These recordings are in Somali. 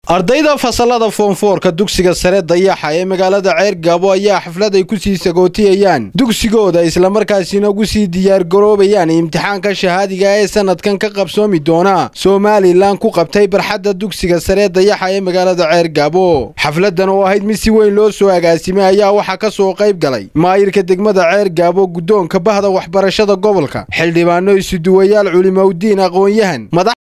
ardayda fasalada foonfoorka dugsiga sare dayaxa ee magaalada ceer gaabo ayaa xaflad ay kusii sagootiyayaan dugsigooda islamarkaasina ugu sii diyaargaroobayaan imtixaanka shahaadiga ee sanadkan ka qabsoomi doona somalilan ku qabtay barxadda dugsiga sare dayaxa ee magaalada ceer gaabo xafladan oo ahayd mid si weyn loo soo agaasimay ayaa waxaa ka soo qayb galay maayirka degmada ceer gaabo guddoonka bahda waxbarashada gobolka xildhibaano isuduwayaal culimowdiin aqoon-yahan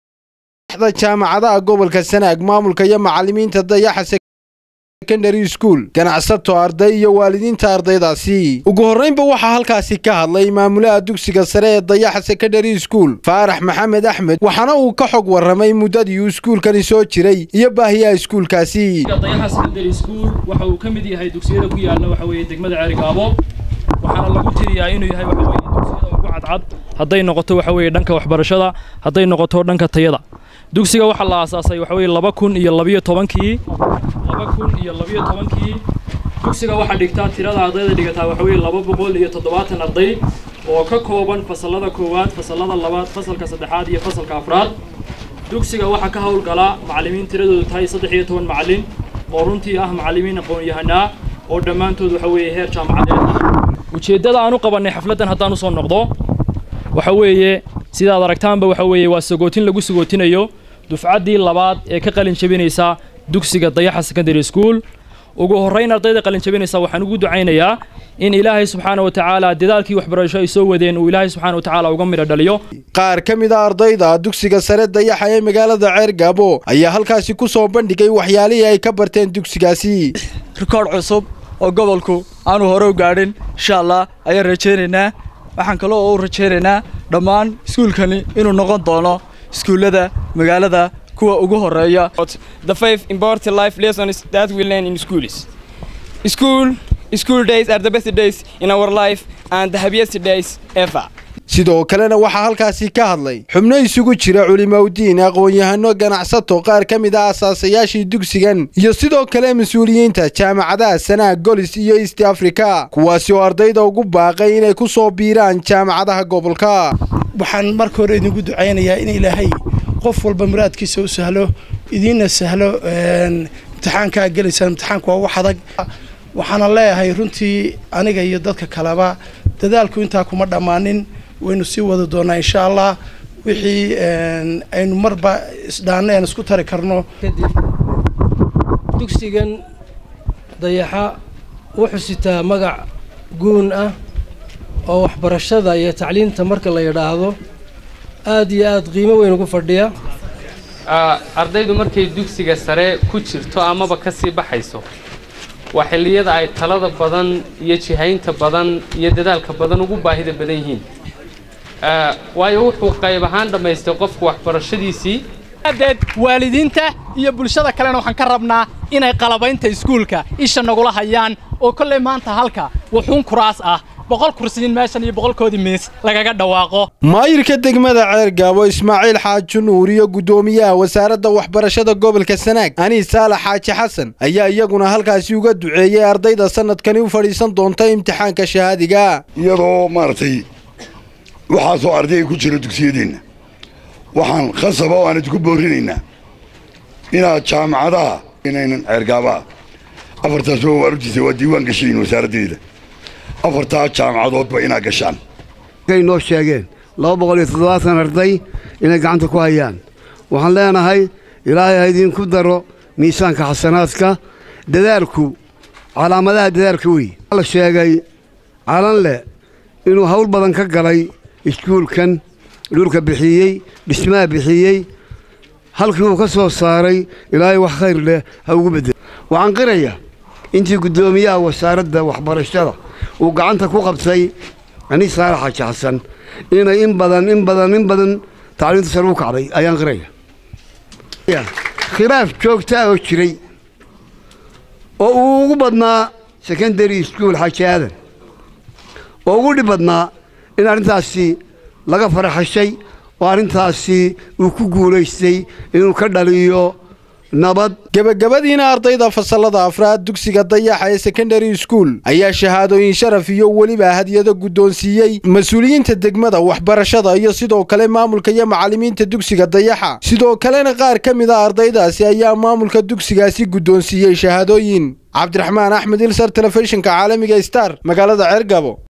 jaamacadaha gobolka sanaag maamulka iyo macalimiinta dayaxa secondary school ganacsato arday iyo waalidiinta ardaydaasi ugu horraynba waxaa halkaasi ka hadlay maamulaha dugsiga sare ee dayaxa secondary school faarax maxamed axmed waxaana uu ka xog warramay muddadii uu iskuulkani soo jiray iyo baahiyaha iskuulkaasi dayaxa secondary school waxa uu ka mid yahay dugsiyada ku yaalla waxa weeye degmada ceerigaabo waxaana lagu tiriyaa inuu yahay waxa weeye dugsiyada ugu cadcad hadday noqoto waxa weeye dhanka waxbarashada hadday noqoto dhanka tayada dugsiga waxaa la aasaasay waxa weeye laba kun iyo labiyo tobankii laba kun iyo labiyo tobankii dugsiga waxaa dhigtaa tirada ardayda dhigataa waxa weeye laba boqol iyo toddobaatan arday oo ka kooban fasallada koowaad fasallada labaad fasalka saddexaad iyo fasalka afraad dugsiga waxaa ka howlgala macallimiin tiradoodu tahay saddex iyo toban macallin oo runtii ah macallimiin aqoon-yahanaa oo dhammaantood waxa weeye heer jaamacadeed ah ujeeddada aan u qabannay xafladdan haddaan usoo noqdo waxa weeye sidaad aragtaanba waxa weeye waa sagootin lagu sagootinayo dufcaddii labaad ee ka qalin jabinaysa dugsiga dayaxa secondary school ugu horrayn ardayda qalin jabinaysa waxaan ugu ducaynayaa in ilaahay subxaana wa tacaala dadaalkii waxbarasho ay soo wadeen uu ilaahay subxaana wa tacaala uga midho dhaliyo qaar ka mid a ardayda dugsiga sare dayaxa ee magaalada ceer gaabo ayaa halkaasi ku soo bandhigay waxyaalihii ay ka barteen dugsigaasi rikoodh cusub oo gobolku aanu hore u gaadhin insha allah ayaan rajaynaynaa waxaan kaloo u rajaynaynaa dhammaan iskuulkani inuu noqon doono iskuullada magaalada kuwa ugu horeeya the five important life lessons that we learn in schools school school days are the best days in our life and the happiest days ever sidoo kalena waxaa halkaasi ka hadlay xubno isugu jira culimowdiin aqoon-yahano ganacsato qaar ka mid ah asaasayaashii dugsigan iyo sidoo kale mas-uuliyiinta jaamacadaha sanaag golis iyo east africa kuwaasi oo ardayda ugu baaqay inay ku soo biiraan jaamacadaha gobolka waxaan marka hore idinku ducaynayaa in ilaahay qof walba muraadkiisa u sahlo idiinna sahlo imtixaankaa gelaysaan imtixaanku waa wax adag waxaana leeyahay runtii aniga iyo dadka kaleba dadaalku intaa kuma dhammaanin waynu sii wadi doonaa insha allah wixii aynu marba isdhaanna aan isku tari karno kadib dugsigan dayaxa wuxuu sitaa magac guun ah oo waxbarashada iyo tacliinta marka la yidhaahdo aad iyo aad qiimo weyn ugu fadhiya ardaydu markay dugsiga sare ku jirto amaba ka sii baxayso waa xilliyada ay talada badan iyo jihaynta badan iyo dadaalka badan ugu baahida badan yihiin waayo wuxuu qayb ahaan dhammaystay qofku waxbarashadiisii adeed waalidiinta iyo bulshada kalena waxaan ka rabnaa inay qalabaynta iskuulka isha nagula hayaan oo kolley maanta halka wuxuun kuraas ah boqol kursiyin meeshan iyo boqolkoodii miis lagaga dhawaaqo maayirka degmada ceer gaabo ismaaciil xaaji nuur iyo guddoomiyaha wasaaradda waxbarashada gobolka sanaag aniis saalax xaaji xasan ayaa iyaguna halkaasi uga duceeyey ardayda sanadkani u fadhiisan doonta imtixaanka shahaadiga iyadoo maaragtay waxaasoo ardayga ku jira dugsiyadeenna waxaan khasaba oo aan idinku boorinaynaa inaad jaamacadaha inaynan ceergaabaha afartaas waa waarujisa waa diiwaan gashayin wasaaraddeeda afartaa jaamacadoodba inaad gashaan kay noo sheegeen laba boqol iyo toddobaatan arday inay gacanta ku hayaan waxaan leenahay ilaahay ha idinku daro miisaanka xasanaadka dadaalku calaamadaha dadaalka wey la sheegay calanle inuu hawl badan ka galay iskuulkan dhulka bixiyey dhismaha bixiyey halkii uu ka soo saaray ilaahay wax khayr leh ha ugu beddel waxaan qirayaa intii guddoomiyaha wasaaradda waxbarashada uu gacanta ku qabtay aniis saalax xaaji xasan inay in badan in badan in badan tacliinta sare u kacday ayaan qiraya khilaaf joogtaa oo jiray oo uu ugu badnaa secondary school xaaji aadan oo ugu dhib badnaa in arrintaasi laga faraxashay oo arrintaasi uu ku guulaystay inuu ka dhaliyo nabad gebagabadiina ardayda fasalada afraad dugsiga dayaxa ee secondary school ayaa shahaadooyin sharaf iyo weliba hadiyado guddoonsiiyey mas-uuliyiinta degmada waxbarashada iyo sidoo kale maamulka iyo macallimiinta dugsiga dayaxa sidoo kalena qaar ka mid a ardaydaasi ayaa maamulka dugsigaasi guddoonsiiyey shahaadooyin cabdiraxmaan axmed ilsar telefishinka caalamiga star magaalada ceergabo